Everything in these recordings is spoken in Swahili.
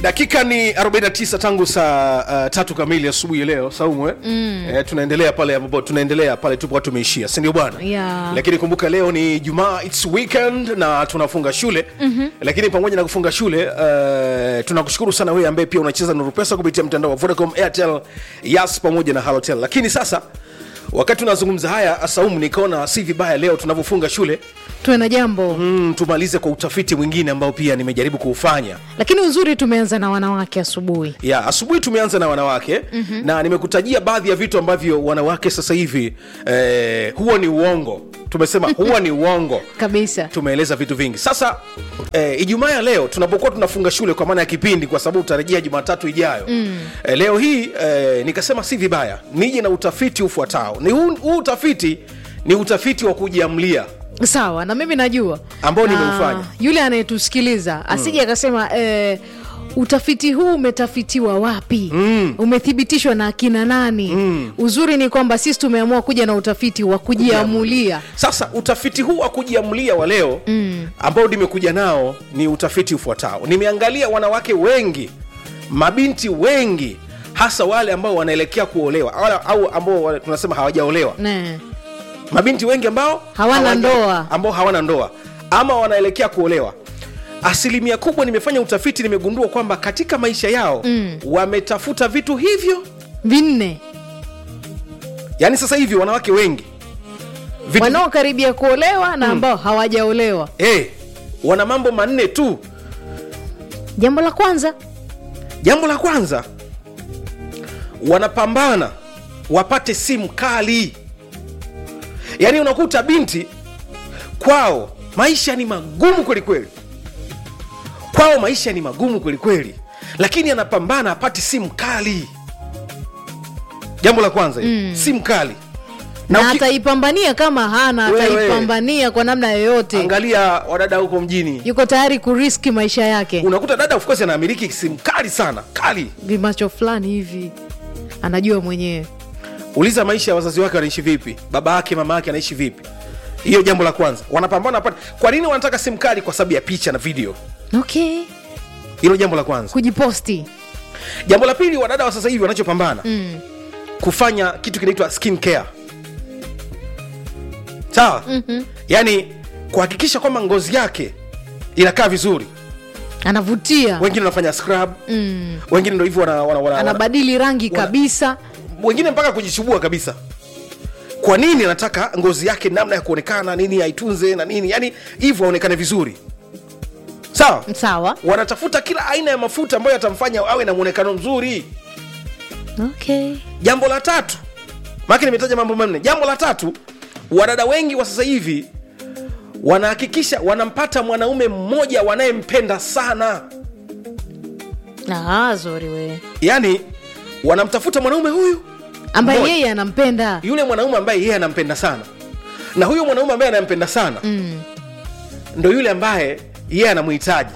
dakika ni 49 tangu saa uh, tatu kamili asubuhi ya leo saumu eh? mm. eh, tunaendelea pale ambapo tunaendelea pale tupo tumeishia si ndio bwana Yeah. lakini kumbuka leo ni jumaa its weekend na tunafunga shule mm-hmm. lakini pamoja na kufunga shule uh, tunakushukuru sana wewe ambaye pia unacheza nuru pesa kupitia mtandao wa vodacom airtel yas pamoja na halotel lakini sasa wakati tunazungumza haya saumu nikaona si vibaya leo tunavyofunga shule tuwe na jambo mm, tumalize kwa utafiti mwingine ambao pia nimejaribu kuufanya lakini uzuri tumeanza na wanawake asubuhi ya asubuhi tumeanza na wanawake mm-hmm. na nimekutajia baadhi ya vitu ambavyo wanawake sasa hivi eh, huwa ni uongo tumesema huwa ni uongo kabisa tumeeleza vitu vingi sasa eh, ijumaa ya leo tunapokuwa tunafunga shule kwa maana ya kipindi kwa sababu tutarejea jumatatu ijayo mm. eh, leo hii eh, nikasema si vibaya nije na utafiti ufuatao ni huu, huu utafiti ni utafiti wa kujiamlia sawa na mimi najua Ambao Na nimeufanya. yule anayetusikiliza asije akasema eh, utafiti huu umetafitiwa wapi mm. umethibitishwa na akina nani mm. uzuri ni kwamba sisi tumeamua kuja na utafiti wa kujiamulia sasa utafiti huu wa kujiamulia wa leo mm. ambao nimekuja nao ni utafiti ufuatao nimeangalia wanawake wengi mabinti wengi hasa wale ambao wanaelekea kuolewa au, au ambao wa- tunasema hawajaolewa ne. mabinti wengi ambao Hawana hawaja- ndoa. ambao hawana ndoa ama wanaelekea kuolewa asilimia kubwa nimefanya utafiti nimegundua kwamba katika maisha yao mm. wametafuta vitu hivyo vinne yaani sasa hivi wanawake wengi vitu, wanaokaribia kuolewa na ambao hawajaolewa hey, wana mambo manne tu jambo la kwanza jambo la kwanza wanapambana wapate simu kali yaani unakuta binti kwao maisha ni magumu kwelikweli kwao maisha ni magumu kwelikweli lakini anapambana apate simu kali jambo la kwanza mm. simu kali na, uki- ataipambania kama hana Wewe. ataipambania kwa namna yoyote angalia wadada huko mjini yuko tayari kuriski maisha yake unakuta dada of course anamiliki simu kali sana kali vimacho fulani hivi anajua mwenyewe uliza maisha ya wazazi wake wanaishi vipi baba yake mama yake anaishi vipi hiyo jambo la kwanza wanapambana pale kwa nini wanataka simu kali kwa sababu ya picha na video okay hilo jambo la kwanza kujiposti jambo la pili wadada wa sasa hivi wanachopambana mm. kufanya kitu kinaitwa skin care sawa mm-hmm. yaani kuhakikisha kwamba ngozi yake inakaa vizuri anavutia wengine wanafanya scrub mm. wengine ndo hivyo wana, wana, wana, wana, anabadili rangi wana- kabisa wengine mpaka kujichubua kabisa kwa nini anataka ngozi yake namna ya kuonekana nini aitunze na nini yani hivyo aonekane vizuri sawa sawa wanatafuta kila aina ya mafuta ambayo yatamfanya awe na mwonekano mzuri okay jambo la tatu maake nimetaja mambo manne jambo la tatu wadada wengi wa sasa hivi wanahakikisha wanampata mwanaume mmoja wanayempenda sana Ah, zuri we yaani wanamtafuta mwanaume huyu ambaye Mmoja. yeye anampenda yule mwanaume ambaye yeye anampenda sana na huyo mwanaume ambaye anampenda sana mm. ndo yule ambaye yeye anamhitaji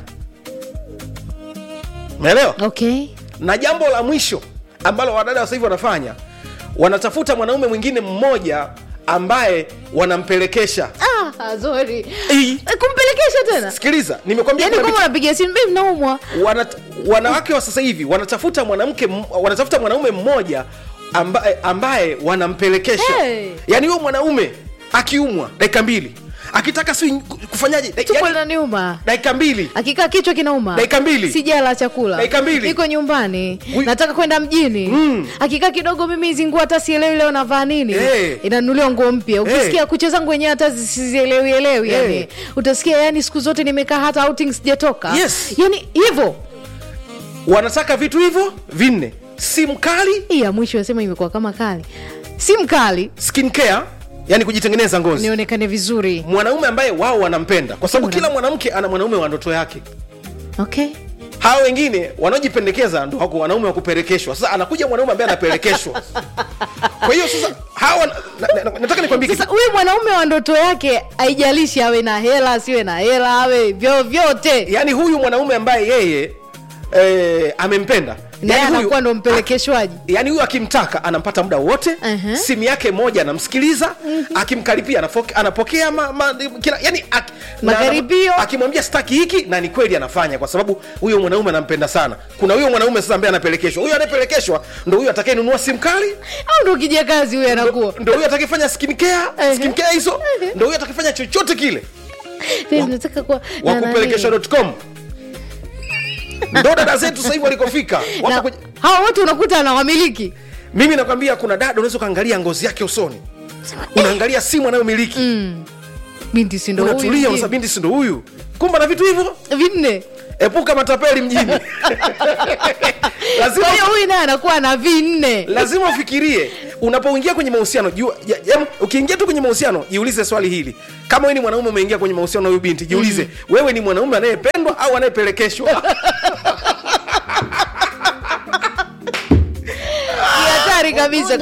umeelewa okay na jambo la mwisho ambalo wadada wa sasa hivi wanafanya wanatafuta mwanaume mwingine mmoja ambaye wanampelekesha ah, zuri Ii. Eh, kumpelekesha tena sikiliza nimekwambia yani kuna kama vitu- unapiga simu "Babe, naumwa wana, wanawake wa sasa hivi wanatafuta mwanamke m- wanatafuta mwanaume mmoja ambaye, ambaye wanampelekesha Hey. yaani huyo mwanaume akiumwa dakika mbili akitaka si kufanyaje Da- tumbo yaani, linaniuma dakika mbili akikaa kichwa kinauma Dakika mbili. sijala chakula Dakika mbili. iko nyumbani Wi- nataka kwenda mjini Mm. akikaa kidogo mimi hizi nguo hata sielewi leo navaa nini Eh. inanunuliwa nguo mpya ukisikia kucha zangu wenyewe hata sizielewi elewi Eh. yani utasikia yani siku zote nimekaa hata outing sijatoka Yes. yani hivyo wanataka vitu hivyo vinne simu kali hii ya mwisho asema imekuwa kama kali si mkali skin care yani kujitengeneza ngozi nionekane vizuri mwanaume ambaye wao wanampenda kwa sababu kila mwanamke ana mwanaume wa ndoto yake okay hawa wengine wanaojipendekeza ndo wako wanaume wa kupelekeshwa sasa anakuja mwanaume ambaye anapelekeshwa kwa hiyo sasa hawa na, na, na, nataka nikwambie sasa kitu huyu mwanaume wa ndoto yake haijalishi awe na hela asiwe na hela awe vyovyote yaani huyu mwanaume ambaye yeye eh, amempenda naye Yaani huyu- anakuwa ndo mpelekeshwaji yaani huyu akimtaka anampata muda wote Mhm. simu yake moja anamsikiliza akimkaripia anafoke- anapokea ma, ma, kila, yani ak, na- Makaribio. akimwambia staki hiki na ni kweli anafanya kwa sababu huyo mwanaume anampenda sana kuna huyo mwanaume sasa ambaye anapelekeshwa huyo anayepelekeshwa ndo huyo atakayenunua simu kali au ndo kijakazi huyo anakuwa ndo huyo atakayefanya skincare Ehe. skincare hizo ndo huyo atakayefanya chochote kile Mimi nataka kuwa na nani. wakupelekesha.com ndo dada zetu sasa hivi walikofika wapo Na kwenye hawa wote unakuta anawamiliki mimi nakwambia kuna dada unaweza ukaangalia ngozi yake usoni unaangalia simu anayomiliki binti sindo unatulia unasema binti sindo huyu kumba na vitu hivyo vinne epuka matapeli mjini lazima, kwa hiyo huyu naye anakuwa na vinne lazima ufikirie unapoingia kwenye mahusiano jua- ya- ya- ukiingia tu kwenye mahusiano jiulize swali hili kama wewe ni mwanaume umeingia kwenye mahusiano na huyu binti jiulize wewe ni mwanaume anayependwa au anayepelekeshwa Ni hatari kabisa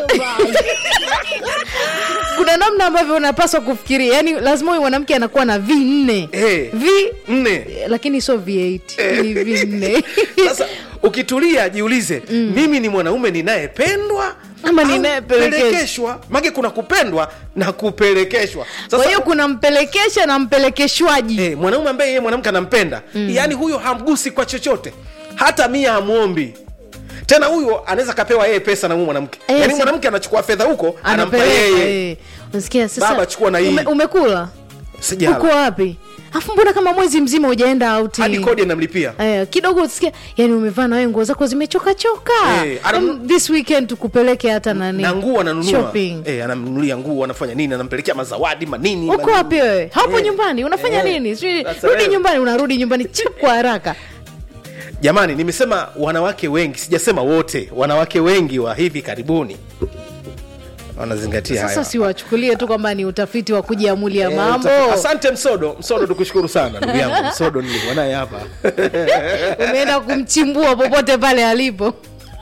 kuna namna ambavyo unapaswa kufikiria yaani lazima huyu mwanamke anakuwa na vinne Eh. v nne lakini sio v8 ni vinne sasa ukitulia jiulize mimi ni mwanaume ninayependwa Ama au ninayepelekeshwa? pelekeshwa make kuna kupendwa na kupelekeshwa kwa sasa hiyo kuna mpelekesha na mpelekeshwaji eh, mwanaume ambaye yeye mwanamke anampenda yaani huyo hamgusi kwa chochote hata mia amwombi tena huyo anaweza kapewa yeye pesa na huyu mwanamke Eh, yaani si- mwanamke anachukua fedha huko anampa anapeleka yeye eh. unasikia sasa Baba, chukua na hii. ume, umekula Sijala. uko wapi afu mbona kama mwezi mzima ujaenda auti hadi kodi anamlipia Eh, kidogo usikia yani umevaa na wewe nguo zako zimechoka choka Eh, ananu- Em, this weekend tukupeleke hata nani na nguo ananunua shopping eh, anamnunulia nguo anafanya nini anampelekea mazawadi manini uko manini. wapi wewe hapo Eh. nyumbani unafanya Eh. nini Sijui, Sasa rudi wewe- nyumbani unarudi nyumbani chap kwa haraka jamani nimesema wanawake wengi sijasema wote wanawake wengi wa hivi karibuni wanazingatia sasa hayo siwachukulie tu kwamba ni utafiti wa kujiamulia Eh, mambo utafi- asante msodo msodo tukushukuru sana ndugu yangu msodo nilikuwa naye hapa umeenda kumchimbua popote pale alipo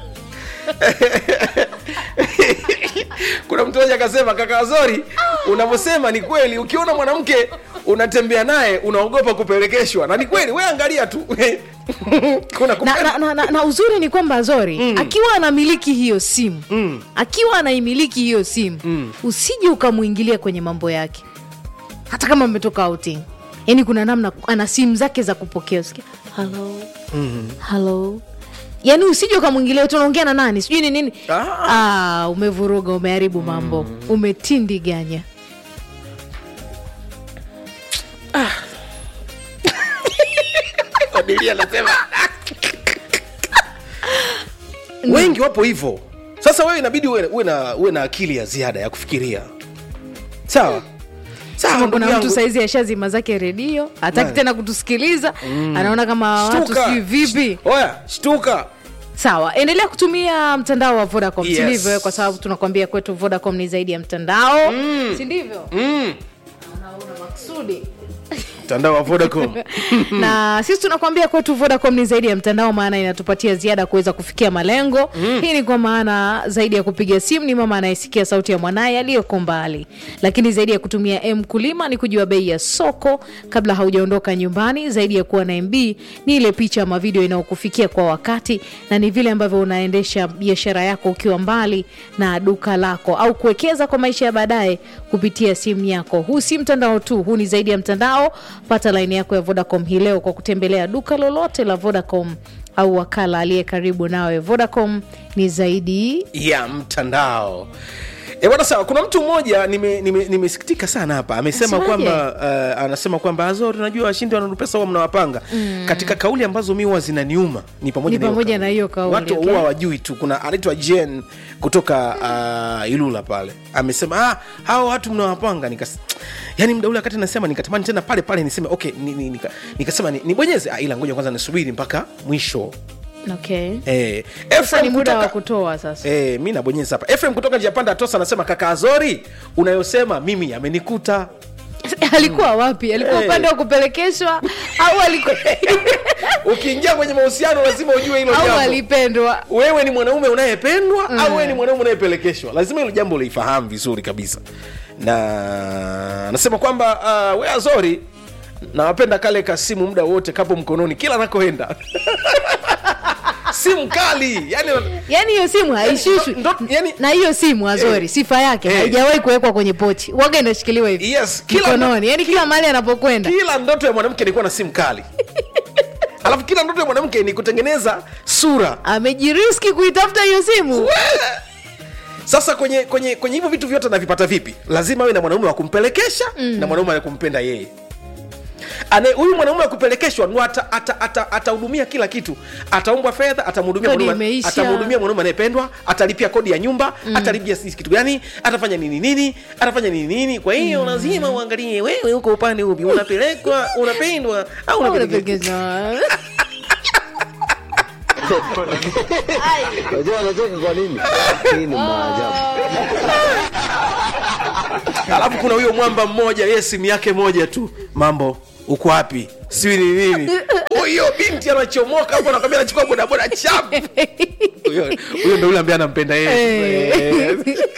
kuna mtu mmoja akasema kaka zori unavyosema ni kweli ukiona mwanamke unatembea naye unaogopa kupelekeshwa na ni kweli we angalia tu kuna na, kupe- na, na, na, na uzuri ni kwamba zori akiwa anamiliki hiyo simu akiwa anaimiliki hiyo simu usije ukamwingilia kwenye mambo yake hata kama mmetoka outing yaani kuna namna ana simu zake za kupokea usikia halo halo yaani usije ukamwingilia tu unaongea na nani sijui ni nini Ah. ah, umevuruga umeharibu mambo umetindiganya Adelia anasema wengi wapo hivyo sasa wewe inabidi uwe, uwe, na, uwe na akili ya ziada ya kufikiria sawa sawa kama ndugu kuna mtu yangu. saizi ashazima zake redio hataki Nani? tena kutusikiliza anaona kama watu Shtuka. sijui vipi oya shtuka sawa endelea kutumia mtandao wa vodacom Yes. sindivyo kwa sababu tunakwambia kwetu vodacom ni zaidi ya mtandao mm. sindivyo mm. anaona maksudi mtandao wa vodacom na sisi tunakwambia kwetu vodacom ni zaidi ya mtandao maana inatupatia ziada kuweza kufikia malengo mm. hii ni kwa maana zaidi ya kupiga simu ni mama anayesikia sauti ya mwanaye aliyoko mbali lakini zaidi ya kutumia m kulima ni kujua bei ya soko kabla haujaondoka nyumbani zaidi ya kuwa na mb ni ile picha ama video inayokufikia kwa wakati na ni vile ambavyo unaendesha biashara yako ukiwa mbali na duka lako au kuwekeza kwa maisha ya baadaye kupitia simu yako huu si mtandao tu huu ni zaidi ya mtandao pata laini yako ya vodacom hii leo kwa kutembelea duka lolote la vodacom au wakala aliye karibu nawe vodacom ni zaidi ya mtandao E, bwana sawa kuna mtu mmoja nimesikitika nime, nimesikitika sana hapa amesema Anasemaje? kwamba uh, anasema kwamba azori unajua washindi wananupesa huwa mnawapanga mm. katika kauli ambazo mi huwa zinaniuma ni pamoja Ni na hiyo pamoja kauli. na hiyo kauli, watu okay. huwa wajui tu kuna anaitwa jen kutoka uh, ilula pale amesema ah, hawa watu mnawapanga Nikas, yani mda ule wakati nasema nikatamani tena pale pale niseme okay ni, ni, nika, nikasema ni, nibonyeze ah, ila ngoja kwanza nisubiri mpaka mwisho okay eh, sasa Ephraim ni muda wa kutoka- kutoa sasa E, mi nabonyeza hapa efrem kutoka njia panda atosa anasema kaka azori unayosema mimi amenikuta alikuwa wapi alikuwa Eh. upande wa kupelekeshwa au alikuwa ukiingia kwenye mahusiano lazima ujue hilo au jambo alipendwa wewe ni mwanaume unayependwa au wewe ni mwanaume unayepelekeshwa lazima hilo jambo ulifahamu vizuri kabisa na anasema kwamba uh, we azori nawapenda kale kasimu muda wote kapo mkononi kila nakoenda simu kali yani yaani hiyo simu haishushwi ndo- ndo- yani- na hiyo simu azori sifa yake Eh. haijawahi kuwekwa kwenye pochi waga inashikiliwa hivi Yes, kila- mikononi yaani kila mahali anapokwenda kila ndoto ya mwanamke ni kuwa na simu kali alafu kila ndoto ya mwanamke ni kutengeneza sura amejiriski kuitafuta hiyo simu sasa kwenye kwenye kwenye hivyo vitu vyote anavipata vipi lazima awe na mwanaume wa kumpelekesha mm. na mwanaume wa kumpenda yeye Ane- huyu mwanaume wa kupelekeshwa ndo atahudumia ata, ata, atahudumia kila kitu ataombwa fedha atamhudumia Kodi mwanaume- imeisha. atamhudumia mwanaume anayependwa atalipia kodi ya nyumba mm. atalipia sisi kitu gani atafanya nini nini atafanya nini nini kwa hiyo mm. lazima uangalie wewe huko upande upi unapelekwa unapendwa au unapelekeshwa Unapelekeza. Unajua anacheka kwa nini? Hii ni maajabu. alafu kuna huyo mwamba mmoja yeye simu yake moja tu mambo uko wapi siwi ni nini huyo binti anachomoka hapo anakwambia anachukua bodaboda chap huyo huyo ndo yule ambaye anampenda yeye Eh.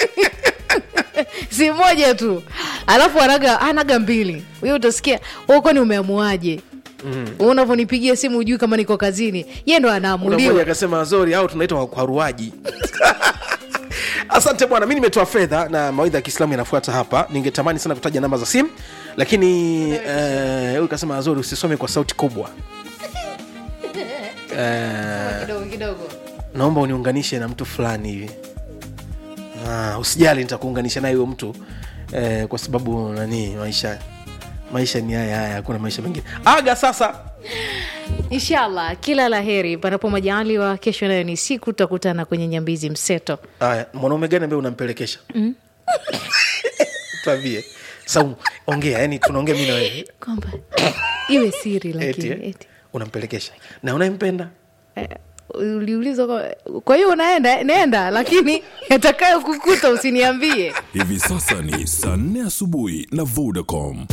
si moja tu alafu anaga anaga mbili huyo utasikia "Wewe kwani umeamuaje mm. unavyonipigia simu ujui kama niko kazini ye ndo Kuna mmoja anaamuliwa akasema zori au tunaita wakwaruaji asante bwana mi nimetoa fedha na mawaidha ya kiislamu yanafuata hapa ningetamani sana kutaja namba za simu lakini eh, huyu kasema azori usisome kwa sauti kubwa Eh, kidogo kidogo naomba uniunganishe na mtu fulani hivi ah, usijali nitakuunganisha naye huyo mtu eh, kwa sababu nani maisha maisha ni haya haya hakuna maisha mengine aga sasa inshallah kila la heri panapo majaliwa kesho nayo ni siku tutakutana kwenye nyambizi mseto haya mwanaume gani ambaye unampelekesha mm. twambie saumu ongea yani tunaongea mi na wewe kwamba iwe siri eti, lakini eh? eti. unampelekesha na unayempenda Eh, uliulizwa kwa- kwa hiyo unaenda nenda lakini yatakayo kukuta usiniambie Hivi sasa ni saa nne asubuhi na Vodacom.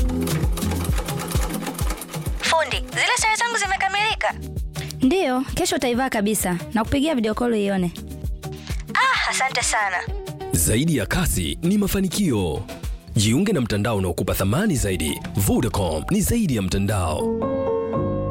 Fundi, zile sare zangu zimekamilika. ndiyo kesho utaivaa kabisa na kupigia video call ione Ah, asante sana. Zaidi ya kasi ni mafanikio. Jiunge na mtandao unaokupa thamani zaidi. Vodacom ni zaidi ya mtandao.